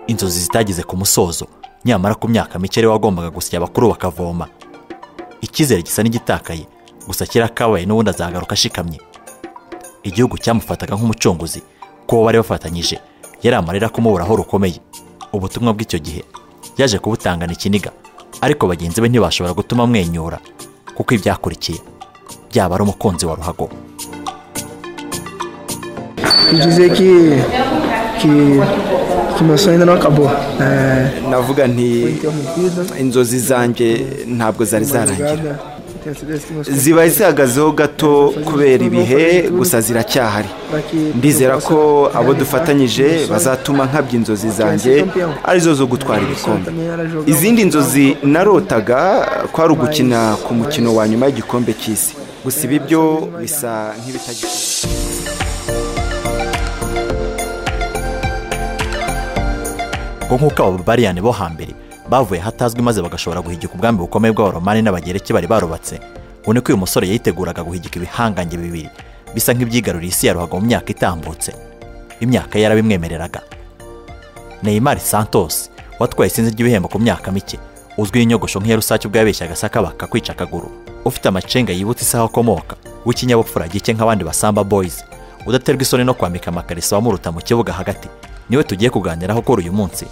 inzozi zitageze ku musozo nyamara ku myaka mike ari wagombaga gusya abakuru bakavoma icyizere gisa n'igitakaye gusa kirakabaye n'ubundi azagaruka ashikamye igihugu cyamufataga nk'umucunguzi kuko bari bafatanyije yari amarira kumuburaho rukomeye ubutumwa bw'icyo gihe yaje kubutangana ikiniga ariko bagenzi be ntibashobora gutuma amwenyura kuko ibyakurikiye byaba ari umukunzi wa ruhago bivuze ko kimasohera n'akaboha navuga nti inzozi zanjye ntabwo zari zarangira ziba zihagazeho gato kubera ibihe gusa ziracyahari ndizera ko abo dufatanyije bazatuma nkabya inzozi zanjye arizo zo gutwara ibikombe izindi nzozi narotaga ko ari ugukina ku mukino wa nyuma y'igikombe cy'isi gusa ibi byo bisa nk'ibitagikorwa ngo nk'uko abo bariyani bo hambere bavuye hatazwi maze bagashobora guhigika ubwami bukomeye bw'abaromani n'abagereki bari barubatse ngo ni ko uyu musore yiteguraga guhigika ibihangange bibiri bisa nk'ibyigaruriye isi ya ruhago mu myaka itambutse imyaka ye yarabimwemereraga Neymar Santos watwaye isinzi ry'ibihembo ku myaka mike uzwi inyogosho nk'iyarusake ubwo yabeshyaga sakabaka kwica akaguru ufite amacenga yibutse isaha akomoka w'ikinyabupfura gike nk'abandi basamba boys udaterwa isoni no kwambika amakariso abamuruta mu kibuga hagati niwe tugiye kuganiraho kuri uyu munsi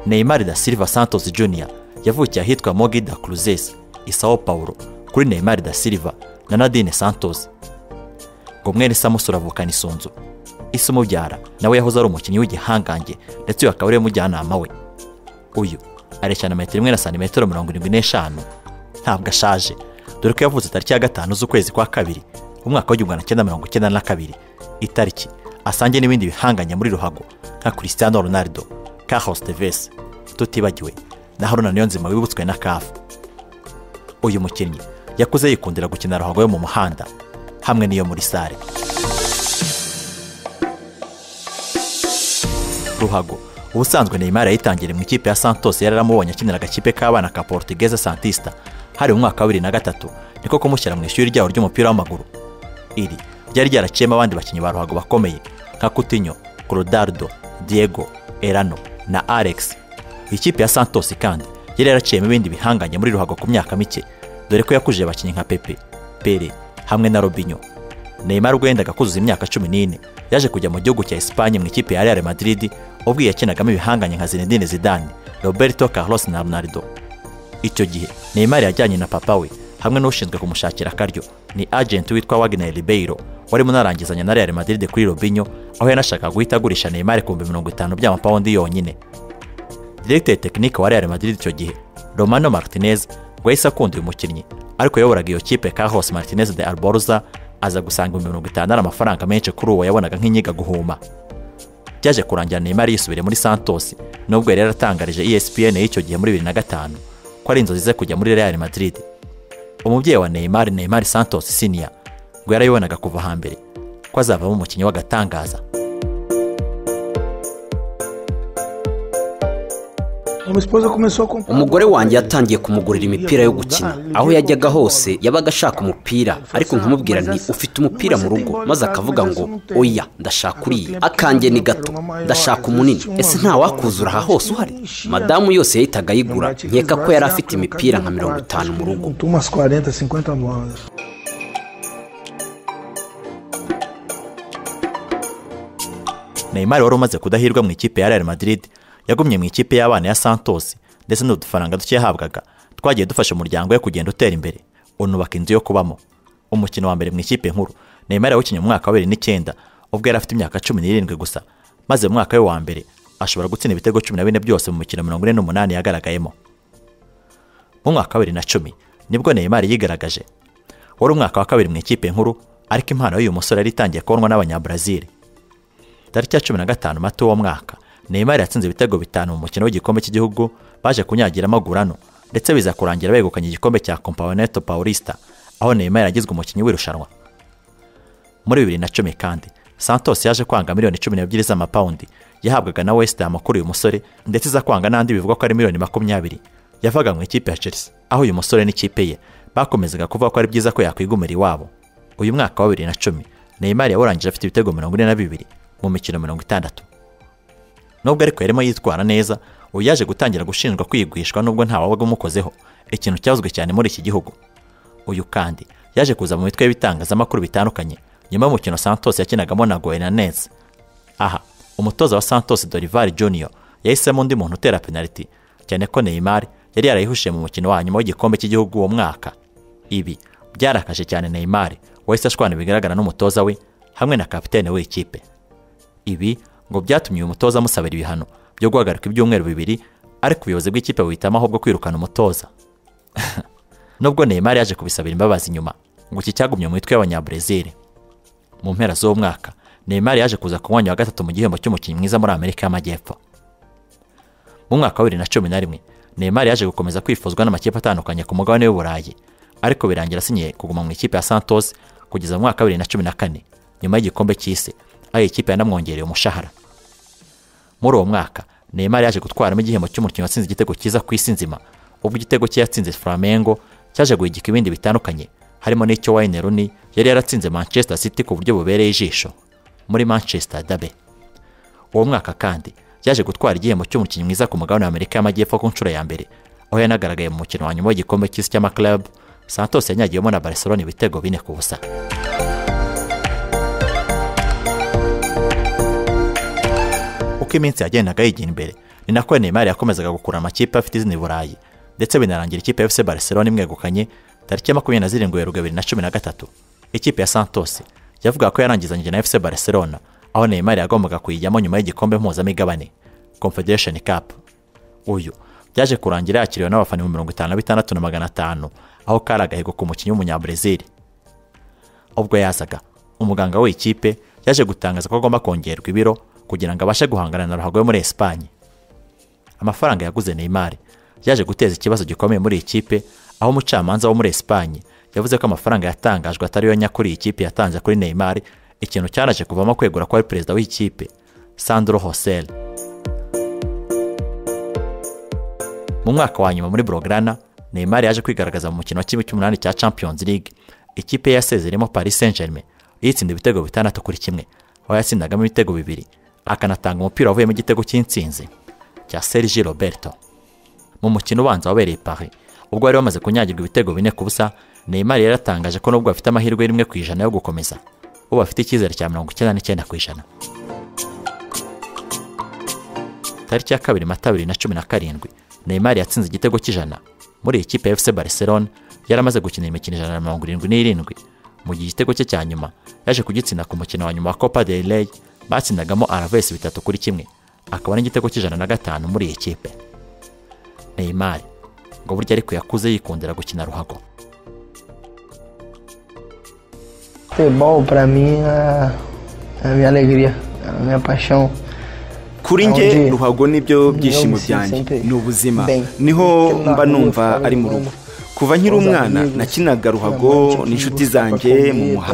Neymar da Silva Santos Jr yavukiye ahitwa Mogi da Cruzes i Sao Paulo kuri Neymar da Silva na Nadine Santos ngo mwene Samus uravukana isunzu isi umubyara nawe yahoze ari umukinnyi w'igihangange ndetse uyu akaba ariwe mujyanama we uyu areshyana metero imwe na santimetero mirongo irindwi n'eshanu ntabwo ashaje dore ko yavutse tariki ya gatanu z'ukwezi kwa kabiri umwaka w'igihumbi magana cyenda mirongo icyenda na kabiri itariki asangiye n'ibindi bihanganye muri ruhago nka cristiano ronaldo carlos tevez tutibagiwe na haruna niyonzima wibutswe na kafu uyu mukinnyi yakuze yikundira gukina ruhago yo mu muhanda hamwe n'iyo muri sare ruhago ubusanzwe Neymar yayitangiye mu ikipe ya Santos yari aramubonye akinira agakipe k'abana ka Portuguesa Santista hari mu mwaka wa bibiri na gatatu niko kumushyira mu ishuri ryabo ry'umupira w'amaguru iri ryari ryaraciyemo abandi bakinnyi ba ruhago bakomeye nka Coutinho, Clodardo, Diego, Erano na Alex ikipe ya Santos kandi yari yaraciyemo ibindi bihanganye muri ruhago ku myaka mike dore ko yakujije abakinnyi nka Pepe, Pele hamwe na Robinho Neymar ubwo yendaga kuzuza imyaka cumi n'ine yaje kujya mu gihugu cya Espanye mu ikipe ya Real Madrid ubwo yakinagamo ibihanganye nka Zinedine Zidane, Roberto Carlos na Ronaldo. Icyo gihe Neymar yajyanye na papa we hamwe n'ushinzwe kumushakira akaryo ni agent witwa Wagner Ribeiro wari munarangizanya na Real Madrid kuri Robinho aho yanashakaga guhita agurisha Neymar ku bihumbi mirongo itanu by'amapawundi yonyine. Directeur technique wa Real Madrid icyo gihe Romano Martinez ngo yahise akunda uyu mukinnyi ariko yayoboraga iyo kipe Carlos Martinez de Alborza aza gusanga ibihumbi mirongo itanu ari amafaranga menshi kuri uwo yabonaga nk'inyiga guhuma byaje kurangira Neymar yisubire muri Santos nubwo yari yaratangarije ESPN y'icyo gihe muri 2005 ko ari inzozi ze kujya muri Real Madrid umubyeyi wa Neymar Neymar Santos Senior ngo yarayibonaga kuva hambere ko azavamo umukinnyi w'agatangaza umugore wanjye yatangiye kumugurira imipira yo gukina aho yajyaga hose yabaga ashaka umupira ariko nkamubwira nti ufite umupira mu rugo maze akavuga ngo oya ndashaka uriya akanjye ni gato ndashaka umunini ese nta wakuzura aha hose uhari madamu yose yahitaga ayigura nkeka ko yari afite imipira nka mirongo itanu mu rugo Neymar wari umaze kudahirwa mu ikipe ya Real Madrid yagumye mu ikipe y'abana ya Santos ndetse n'udufaranga duke yahabwaga twagiye dufasha umuryango we kugenda utera imbere unubaka inzu yo kubamo umukino wa mbere mu ikipe nkuru Neymar yawukinnye mu mwaka wa bibiri n'icyenda ubwo yari afite imyaka cumi n'irindwi gusa maze mu mwaka we wa mbere ashobora gutsinda ibitego cumi na bine byose mu mikino mirongo ine n'umunani yagaragayemo mu mwaka wa bibiri na cumi nibwo Neymar yigaragaje wari umwaka wa kabiri mu ikipe nkuru ariko impano y'uyu musore yari itangiye kubonwa n'abanyabrazil tariki ya cumi na gatanu mata uwo mwaka Neymar yatsinze ibitego bitanu mu mukino w'igikombe cy'igihugu baje kunyagiramo agurano ndetse biza kurangira begukanye igikombe cya Campeonato Paulista aho Neymar yagizwe umukinnyi w'irushanwa muri bibiri na cumi kandi Santos yaje kwanga miliyoni cumi n'ebyiri z'amapawundi yahabwaga na West Ham kuri uyu musore ndetse iza kwanga n'andi bivugwa ko ari miliyoni makumyabiri yavaga mu ikipe ya Chelsea aho uyu musore n'ikipe ye bakomezaga kuvuga ko ari byiza ko yakwigumira iwabo uyu mwaka wa bibiri na cumi Neymar yawurangije afite ibitego mirongo ine na bibiri mu mikino mirongo itandatu nubwo ariko yarimo yitwara neza ubu yaje gutangira gushinjwa kwigwishwa nubwo ntawabaga umukozeho ikintu cyavuzwe cyane muri iki gihugu uyu kandi yaje kuza mu mitwe y'ibitangazamakuru bitandukanye nyuma y'umukino santos yakinagamo na goyenanez aha umutoza wa santos dorivari junior yahisemo undi muntu utera penaliti cyane ko neymar yari yarayihushije mu mukino wa nyuma w'igikombe cy'igihugu uwo mwaka ibi byarakaje cyane neymar wahise ashwana bigaragara n'umutoza we hamwe na kapitene w'ikipe ibi ngo byatumye uyu mutoza amusabira ibihano byo guhagarika ibyumweru bibiri ariko ubuyobozi bw'ikipe buhitamo ahubwo kwirukana umutoza nubwo neymar yaje kubisabira imbabazi nyuma ngo iki cyagumye mu mitwe y'abanyabrezil mu mpera z'uwo mwaka neymar yaje kuza ku mwanya wa gatatu mu gihembo cy'umukinnyi mwiza muri amerika y'amajyepfo mu mwaka wa bibiri na cumi na rimwe neymar yaje gukomeza kwifuzwa n'amakipe atandukanye ku mugabane w'uburayi ariko birangira asinyiye kuguma mu ikipe ya santos kugeza mu mwaka wa bibiri na cumi na kane nyuma y'igikombe cy'isi aho iyi kipe yanamwongereye umushahara muri uwo mwaka neymar yaje gutwaramo igihembo cy'umukinnyi watsinze igitego cyiza ku isi nzima ubwo igitego cye yatsinze flamengo cyaje guhigika ibindi bitandukanye harimo n'icyo wayne rooney yari yaratsinze manchester city ku buryo bubereye ijisho muri manchester dabe uwo mwaka kandi yaje gutwara igihembo cy'umukinnyi mwiza ku mugabane wa amerika y'amajyepfo ku nshuro ya mbere aho yanagaragaye mu mukino wa nyuma w'igikombe cy'isi cy'amaklabu santos yanyagiyemo na barcelona ibitego bine ku busa uko iminsi yagendaga yigira imbere ni nako neymar yakomezaga gukura amakipe afite izina i burayi ndetse binarangira ikipe ya fc barcelona imwegukanye tariki ya makumyabiri na zirindwi werurwe bibiri na cumi na gatatu ikipe ya santos yavuga ko yarangizanyije na fc barcelona aho neymar yagombaga kuyijyamo nyuma y'igikombe mpuzamigabane confederation cup uyu byaje kurangira yakiriwe n'abafana ibihumbi mirongo itanu na bitandatu na magana atanu aho kari agahigo ku mukinnyi w'umunyabrezil ubwo yazaga umuganga w'ikipe yaje gutangaza ko agomba kongerwa ibiro kugira ngo abashe guhangana na ruhago yo muri esipanye amafaranga yaguze neymar yaje guteza ikibazo gikomeye muri iyi kipe aho umucamanza wo muri esipanye yavuze ko amafaranga yatangajwe atariyo nyakuri iyi kipe yatanze kuri neymar ikintu cyaraje kuvamo kwegura ko ari perezida w'iyi kipe sandro hosel mu mwaka wa nyuma muri borogana neymar yaje kwigaragaza mu mukino wa kimwe cy'umunani cya champions league ikipe yasezeremo paris saint germain yitsinda ibitego bitandatu kuri kimwe aho yatsindagamo ibitego bibiri akanatanga umupira wavuyemo igitego cy'insinzi cya Sergi Roberto mu mukino ubanza wabereye Paris ubwo bari bamaze kunyagirwa ibitego bine ku busa Neymar yaratangaje ko nubwo bafite amahirwe rimwe ku ijana yo gukomeza ubu bafite icyizere cya mirongo icyenda n'icyenda ku ijana tariki ya kabiri mata bibiri na cumi na karindwi Neymar yatsinze igitego cy'ijana muri iyi kipe FC Barcelona yaramaze gukina imikino ijana na mirongo irindwi n'irindwi mu gihe igitego cye cya nyuma yaje kugitsinda ku mukino wa nyuma wa Copa del Rey batsindagamo Alaves bitatu kuri kimwe akaba n'igitego cy'ijana na gatanu muri iyi kipe Neymar ngo burya ariko yakuze yikundira gukina ruhago Futebol para mim é a minha alegria, a minha paixão. kuri nge ruhago nibyo byishimo byanjye ni ubuzima niho mba numva ari mu rugo kuva nkiri umwana nakinaga ruhago n'inshuti zanjye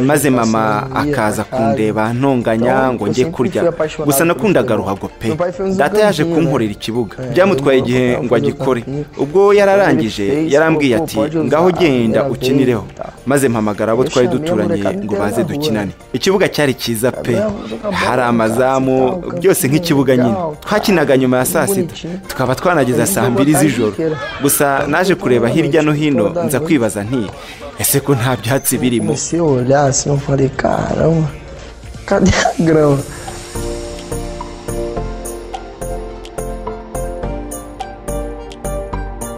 maze mama akaza kundeba ntonganya ngo njye kurya gusa nakundaga ruhago pe data yaje kunkorera ikibuga byamutwaye igihe ngo agikore ubwo yararangije yarambwiye ati ngaho genda ukinireho maze mpamagara abo twari duturanye ngo baze dukinane ikibuga cyari cyiza pe hari amazamu byose nk'ikibuga nyine twakinaga nyuma ya saa sita tukaba twanageza saa mbiri z'ijoro gusa naje kureba hirya no hino hino nza kwibaza nti ese ko nta byatsi birimo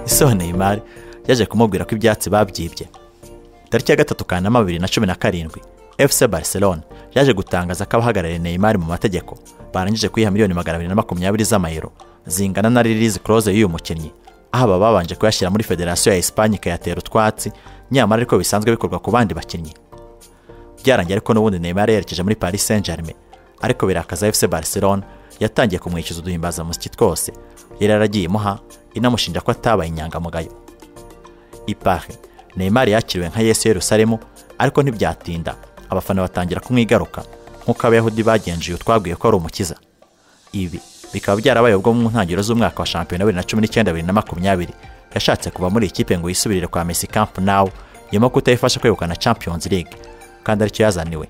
isoho neymar yaje kumubwira ko ibyatsi babyibye tariki ya gatatu kanama bibiri na cumi na karindwi fc barcelona yaje gutangaza ko abahagarariye neymar mu mategeko barangije kuyiha miliyoni magana abiri na makumyabiri z'amayero zingana na ririzi close y'uyu mukinnyi aho aba babanje kuyashyira muri federasiyo ya esipanye ikayatera utwatsi nyamara ariko bisanzwe bikorwa ku bandi bakinnyi byarangiye ariko n'ubundi neymar yerekeje muri paris saint germain ariko birakaza fc barcelona yatangiye kumwishyuza uduhimbazamusyi twose yari yaragiye imuha inamushinja ko atabaye inyangamugayo ipari neymar yakiriwe nka yesu yerusalemu ariko ntibyatinda abafana batangira kumwigaruka nk'uko abayahudi bagenjuye utwaguye ko ari umukiza ibi bikaba byarabaye ubwo mu ntangiriro z'umwaka wa shampiyona bibiri na cumi n'icyenda bibiri na makumyabiri yashatse kuva muri ikipe ngo yisubirire kwa Messi Camp Nou nyuma kutayifasha kwegukana Champions League kandi aricyo yazaniwe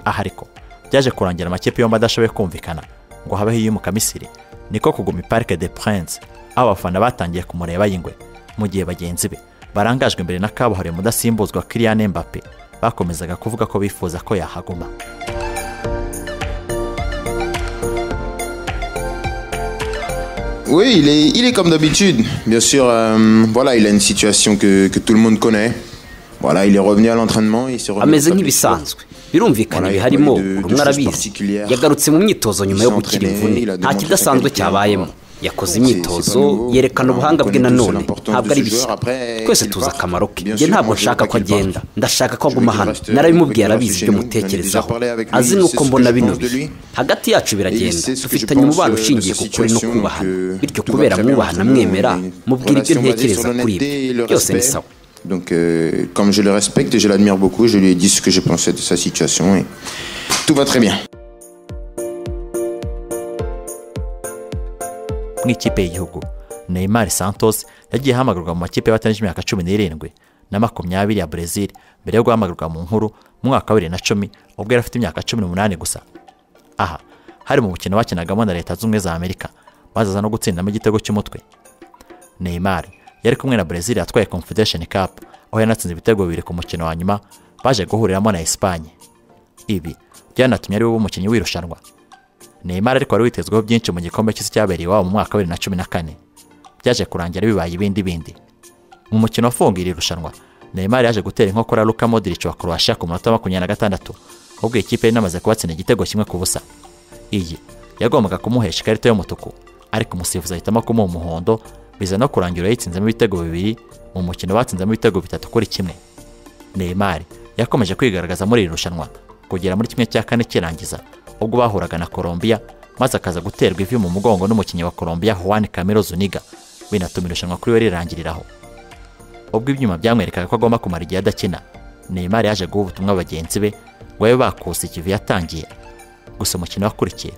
aha ariko byaje kurangira amakipe yombi adashoboye kumvikana ngo habeho iyimuka misiri niko kuguma parike de purense aho abafana batangiye kumureba y'ingwe mu gihe bagenzi be barangajwe imbere na kabuhariwe mudasimbuzwa kiriyane mbappe bakomezaga kuvuga ko bifuza ko yahaguma Oui, il est, il est comme d'habitude. Bien sûr, euh, voilà, il a une situation que, que tout le monde connaît. Voilà, il est revenu à l'entraînement, il s'est revenu. ameze nk'ibisanzwe birumvikana biharimo buri umwe arabizi yagarutse mu myitozo nyuma yo gukira imvune nta kidasanzwe cyabayemo yakoze imyitozo yerekana ubuhanga bwe nanone ntabwe ari bishya twese tuzi akamaro ke njye ntabwo nshaka ko agenda ndashaka ko aguma hano narabimubwiye arabizi ibyo mutekerezaho azi nuko mbona bino bihe hagati yacu biragenda dufitanye umubano ushingiye ku kuri no kubahana bityo kubera mwubahana mwemera mubwira ibyo ntekereza kuri ibyo byose ni sawa Donc, euh, comme je le respecte et je l'admire beaucoup, je lui ai dit ce que je pensais de sa situation et tout va très bien. mu ikipe y'igihugu neymar santos yagiye ahamagarwa mu makipe y'abatanije imyaka cumi n'irindwi na makumyabiri ya brezil mbere yo guhamagarwa mu nkuru mu mwaka wa bibiri na cumi ubwo yari afite imyaka cumi n'umunani gusa aha hari mu mukino bakinagamo na leta z'ubumwe za amerika bazaza no gutsindamo igitego cy'umutwe neymar yari kumwe na brezil yatwaye confederation cup aho yanatsinze ibitego bibiri ku mukino wa nyuma baje guhuriramo na esipanye ibi byanatumye ari we umukinnyi w'irushanwa neymar ariko wari witezweho byinshi mu gikombe cy'isi cyabereye iwabo mu mwaka wa bibiri na cumi na kane byaje kurangira bibaye ibindi bindi mu mukino wafunga iri rushanwa neymar yaje gutera inkokora Luka Modric wa croatia ku munota wa makumyabiri na gatandatu ubwo ikipe yari inamaze kubatsinda igitego kimwe ku busa iyi yagombaga kumuhesha ikarita y'umutuku ariko umusifuzi ahitamo kumuha umuhondo biza no kurangira yayitsinzemo ibitego bibiri mu mukino batsinzemo ibitego bitatu kuri kimwe neymar yakomeje kwigaragaza muri iri rushanwa kugera muri kimwe cya kane kirangiza ubwo bahuraga na Colombia maze akaza guterwa ivi mu mugongo n'umukinnyi wa Colombia Juan Camilo Zuniga binatuma irushanwa kuri we rirangiriraho ubwo ibyuma byamwerekaga ko agomba kumara igihe adakina Neymar yaje guha ubutumwa bagenzi be ngo babe bakuse ikivi yatangiye gusa umukino wakurikiye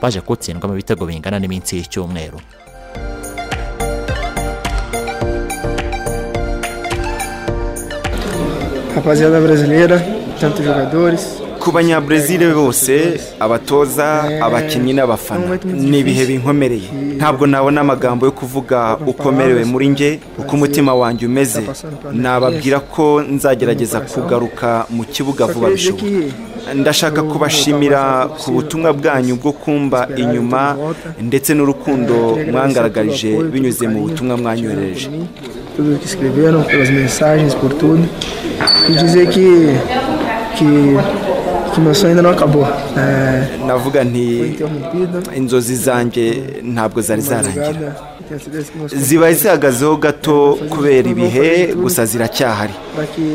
baje kuwutsindwa mu bitego bingana n'iminsi y'icyumweru rapaziada brasileira tantos jogadores ku banyabrezil bose abatoza abakinnyi n'abafana ni ibihe binkomereye ntabwo nabona amagambo yo kuvuga uko merewe muri nge uko umutima wanjye umeze nababwira ko nzagerageza kugaruka mu kibuga vuba bishoboka ndashaka kubashimira ku butumwa bwanyu bwo kumba inyuma ndetse n'urukundo mwangaragarije binyuze mu butumwa mwanyohereje tudo que escreveram, pelas mensagens, por tudo. E dizer que, que, que meu sonho ainda não acabou. É, navuga foi nti interrompida. inzozi zanjye ntabwo zari zarangira Jogada, eu tenho certeza que meus ziba zihagazeho gato kubera ibihe gusa ziracyahari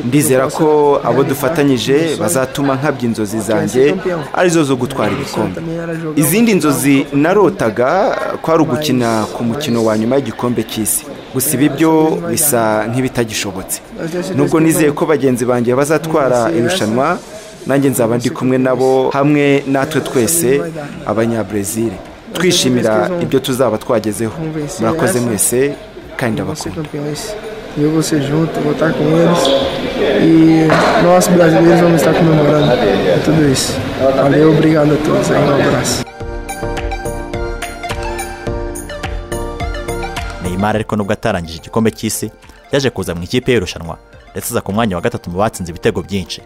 ndizera ko abo dufatanyije bazatuma nkabya inzozi zanjye arizo zo gutwara ibikombe izindi nzozi narotaga kwari ugukina ku mukino wa nyuma y'igikombe cy'isi gusa ibi byo bisa nk'ibitagishobotse nubwo nizeye ko bagenzi banjye bazatwara irushanwa nanjye nzaba ndi kumwe nabo hamwe natwe twese abanyabrezil twishimira ibyo tuzaba twagezeho murakoze mwese kandi vão ser campeões. ndabakunda E eu vou ser junto, vou estar com eles. E nós brasileiros vamos estar comemorando tudo isso. Valeu, obrigado a todos. Aí, um abraço. neymar ariko nubwo atarangije igikombe cy'isi yaje kuza mu ikipe y'irushanwa ndetse aza ku mwanya wa gatatu mu batsinze ibitego byinshi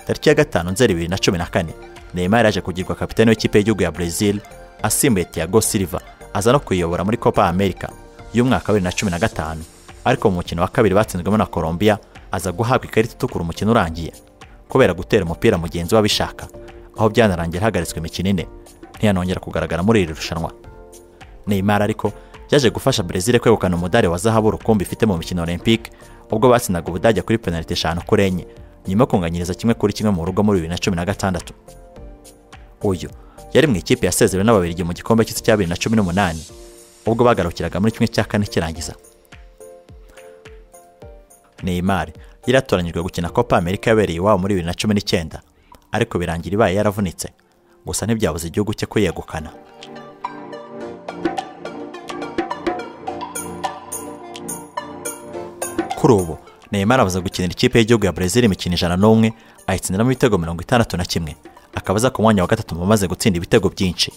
tariki ya gatanu nzeri bibiri na cumi na kane neymar yaje kugirwa kapitani w'ikipe y'igihugu ya brezil asimbuye tiago silva aza no kuyiyobora muri copa america y'umwaka wa bibiri na cumi na gatanu ariko mu mukino wa kabiri batsinzwemo na colombia aza guhabwa ikarita itukura umukino urangiye kubera gutera umupira mugenzi we abishaka aho byanarangiye hagaritswe imikino ine ntiyanongera kugaragara muri iri rushanwa Neymar ariko byaje gufasha Brezil kwegukana umudari wa zahabu rukumbi ifite mu mikino Olympique ubwo batsindaga Ubudage kuri penaliti eshanu kuri enye nyuma yo kunganyiriza kimwe kuri kimwe mu rugo muri bibiri na cumi na gatandatu uyu yari mu ikipe yasezerewe n'ababiligi mu gikombe cy'isi cya bibiri na cumi n'umunani ubwo bagarukiraga muri kimwe cya kane kirangiza Neymar yari yatoranyijwe gukina Copa America yabereye iwabo muri bibiri na cumi n'icyenda ariko birangira ibaye yaravunitse gusa ntibyabuze igihugu cye kuyegukana kuri ubu Neymar abuza gukinira ikipe y'igihugu ya Brazil imikino ijana n'umwe ayitsindiramo ibitego mirongo itandatu na kimwe akaba aza ku mwanya wa gatatu mu bamaze gutsinda ibitego byinshi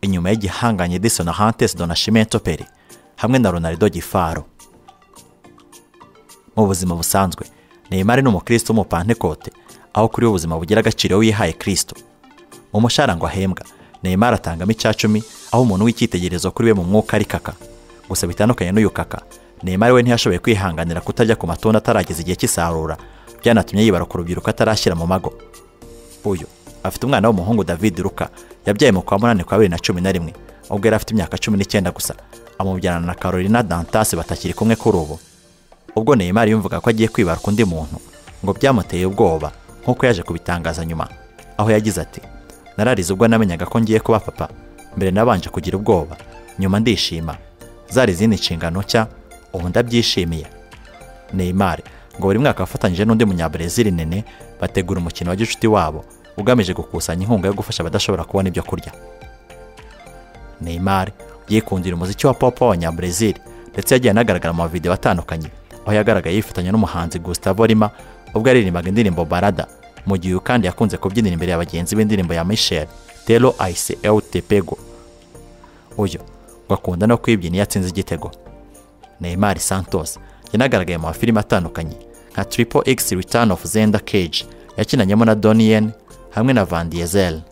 inyuma y'igihanganye Edison Hantes Donashimento Pele hamwe na Ronaldo Gifaro mu buzima busanzwe Neymar ni umukristo w'umupantekote aho kuri we ubuzima bugira agaciro wihaye kristo mu mushahara ngo ahembwa Neymar atangamo icya cumi aho umuntu w'icyitegererezo kuri we mu mwuka ari kaka gusa bitandukanye n'uyu kaka Neymar we ntiyashoboye kwihanganira kutajya ku matunda atarageza igihe cy'isarura byanatumye yibara ku rubyiruko atarashyira mu mago uyu afite umwana w'umuhungu David Luka yabyaye mu kwa munani kwa bibiri na cumi na rimwe ubwo yari afite imyaka cumi n'icyenda gusa amubyarana na Carolina Dantas batakiri kumwe kuri ubu ubwo Neymar yumvaga ko agiye kwibaruka undi muntu ngo byamuteye ubwoba nk'uko yaje kubitangaza nyuma aho yagize ati nararize ubwo namenyaga ko ngiye kuba papa mbere nabanje kugira ubwoba nyuma ndishima zari izindi nshingano nshya ubu ndabyishimiye Neymar ngo buri mwaka afatanyije n'undi munyabrazil nene bategura umukino wa gicuti wabo ugamije gukusanya inkunga yo gufasha abadashobora kubona ibyo kurya Neymar yikundira umuziki wa pop w'abanyabrazil ndetse yagiye anagaragara mu mavidewo atandukanye aho yagaragaye yifatanya n'umuhanzi Gustavo Lima ubwo yaririmbaga indirimbo Barada mu gihe uyu kandi yakunze kubyinira imbere ya bagenzi b'indirimbo ya Michel Telo Aise El Tepego uyu ngo akunda no kwibyina iyo atsinze igitego Neymar Santos yanagaragaye mu mafilime atandukanye nka Triple X Return of Zenda Cage yakinanyemo na Donnie hamwe na Van Diesel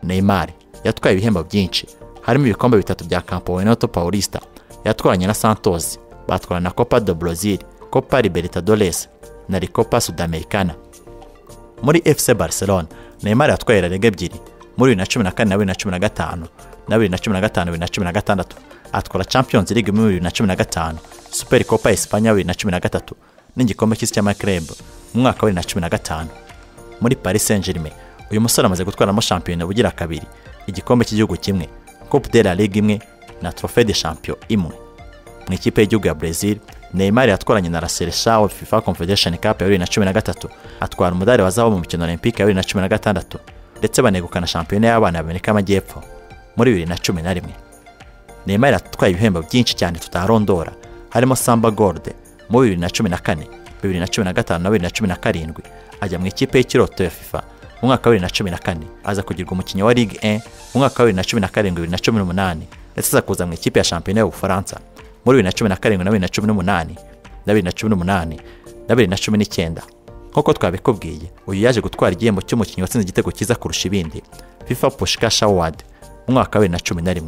Neymar yatwaye ibihembo byinshi harimo ibikombe bitatu bya Campeonato Paulista yatwaranye na Santos batwara na Copa do Brazil Copa Libertadores na Recopa Sudamericana muri FC Barcelona Neymar yatwaye La Liga ebyiri muri 2014 na 2015 na 2015 2016 atwara Champions League muri 2015 Super Copa Espanya 2013 n'igikombe cy'isi cy'amaklub mu mwaka wa 2015 muri Paris Saint-Germain uyu musore amaze gutwaramo shampiyona bugira kabiri igikombe cy'igihugu kimwe Coupe de la Ligue imwe na Trophée de Champion imwe mu ikipe y'igihugu ya Brazil Neymar yatwaranye na Raseresha FIFA Confederation Cup ya 2013 atwara umudari wa zahabu mu mikino Olympique ya 2016 ndetse banegukana shampiyona y'abana b'Amerika y'Amajyepfo muri 2011 Neymar atwaye ibihembo byinshi cyane tutarondora harimo Samba Gold mu 2014 2015 na 2017 ajya mu ikipe y'ikiroto ya FIFA mu mwaka wa 2014 aza kugirwa umukinnyi wa Ligue 1 mu mwaka wa 2017 2018 ndetse aza kuza mu ikipe ya shampiyona y'Ubufaransa muri 2017 na 2018 na 2018 na 2019 nk'uko twabikubwiye uyu yaje gutwara igihembo cy'umukinnyi watsinze igitego cyiza kurusha ibindi FIFA Pushkash Award mu mwaka wa 2011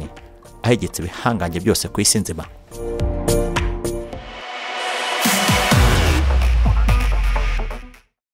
ahegetse ibihangange byose ku isi nzima